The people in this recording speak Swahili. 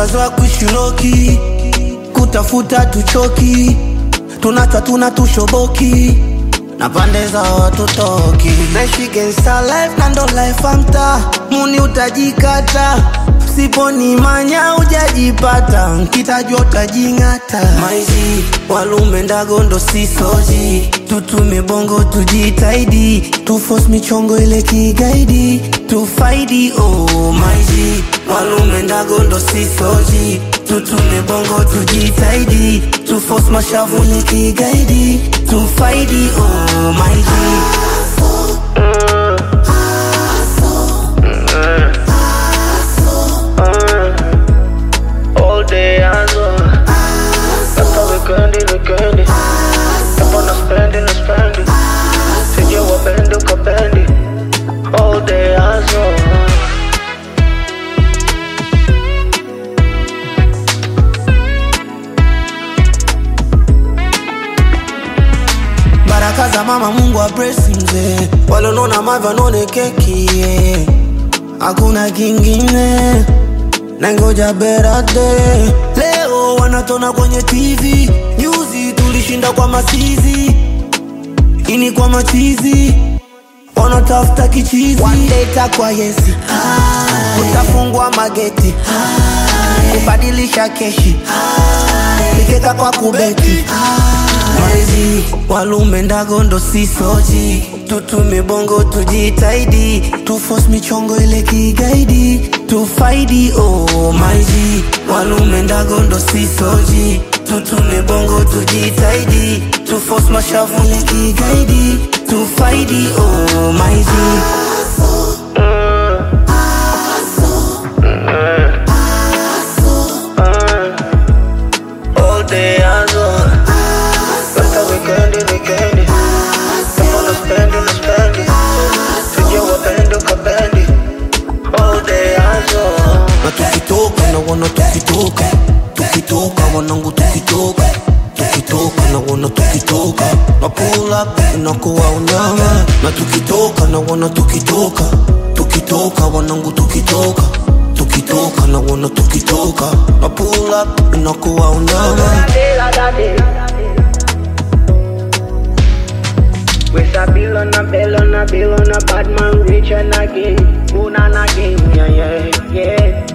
tushazoa kuishiroki kutafuta tuchoki tunata tuna tushoboki na pande za watutoki naishi gangsta life na ndo life amta muni utajikata siponi manya ujajipata nkitajwa utajing'ata maizi walume ndago ndo sisoji tutume bongo tujitaidi tufos michongo ile kigaidi tufaidi oh maizi walume ndago ndo sisoji tutume bongo tujitaidi tufos mashavu ile kigaidi tufaidi oh maizi All day hustle. Hapa wikendi wikendi. Hapa na spendi na spendi. Sije wapendi ukapendi. All day hustle. baraka za mama mungu abresi mzee walonona mavya none keki yeah. hakuna kingine nangoja berade leo wanatona kwenye tv nyuzi tulishinda kwa masizi ini kwa machizi wanatafuta kichizi wandeta kwa yesi utafungwa mageti kubadilisha keshi ikeka kwa kubeti Maizi walume ndago ndo sisoji tutume bongo tujitaidi tufos michongo ile kigaidi tufaidi oh maizi walume ndago ndo sisoji tutume bongo tujitaidi tufos mashavu ile kigaidi tufaidi oh maizi All day hustle. Hapa wikendi wikendi. Hapa na spendi na spendi. Sije wapendi ukapendi. All day hustle. na tukitoka na wana tukitoka tukitoka wanangu tukitoka tukitoka na wana tukitoka na pull up inakuwa unyama na tukitoka na wana tukitoka tukitoka wanangu tukitoka tukitoka na wana tukitoka na pull up inakuwa unyama With a bill on a bill on a bill on a bad man rich and again, moon and again, yeah, yeah, yeah.